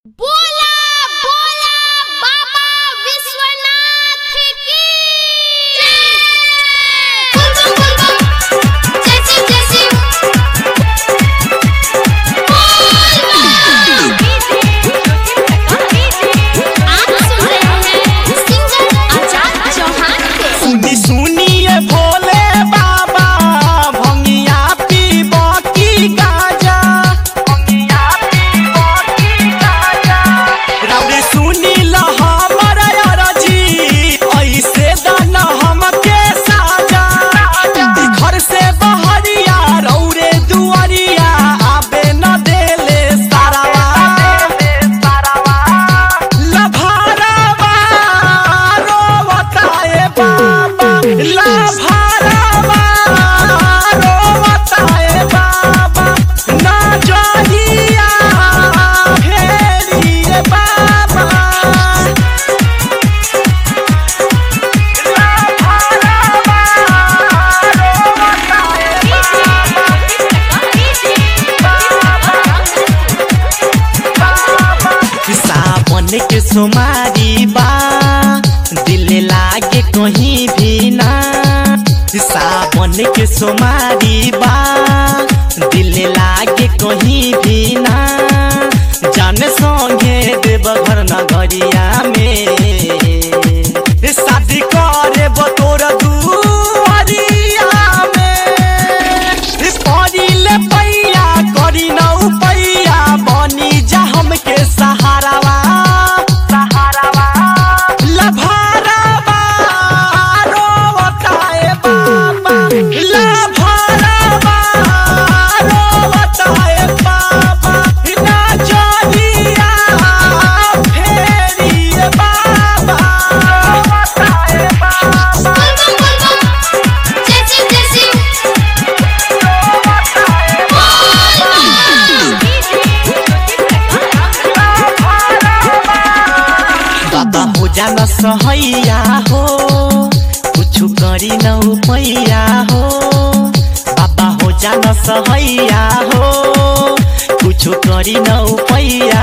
बोला बोला बाबा विश्वनाथ की जय बोल बोल बोल बोल जय शिव जय शिव आप सुन रहे हैं सिंगर आजाद चौहान के सुनी सुनिए भोले बाबा भंगिया पीब की गाजा भंगिया पीब की गाजा रवि सुनी ल हमर अरजी ऐसे दन हमके साजा घर से बहरिया रौरे दुआरिया आबे न देले सारावा लभारावा रोवताए बाबा लभारावा रोवताए बाबा ना जहिया फेरिए बाबा सावन के सोमारी बा दिल लागे कहीं भी ना सावन के सोमारी बा दिल लागे कहीं भी ना जाने संगे देव घर नगरिया में शादी करे बतोर दुआरिया में परिले पैया करी नौ पैया बनी जा हमके सहारावा सहारावा लभारावा रोवताए बाबा लभारावा रोवताए बाबा ना जहिया फेरिए बाबा रोवताए बाबा बोल बोल बोल बोल जय शिव जय शिव बाबा हो जान सहैया हो कुछु करी न पैया हो बाबा हो जान सहैया हो कुछु करी न पैया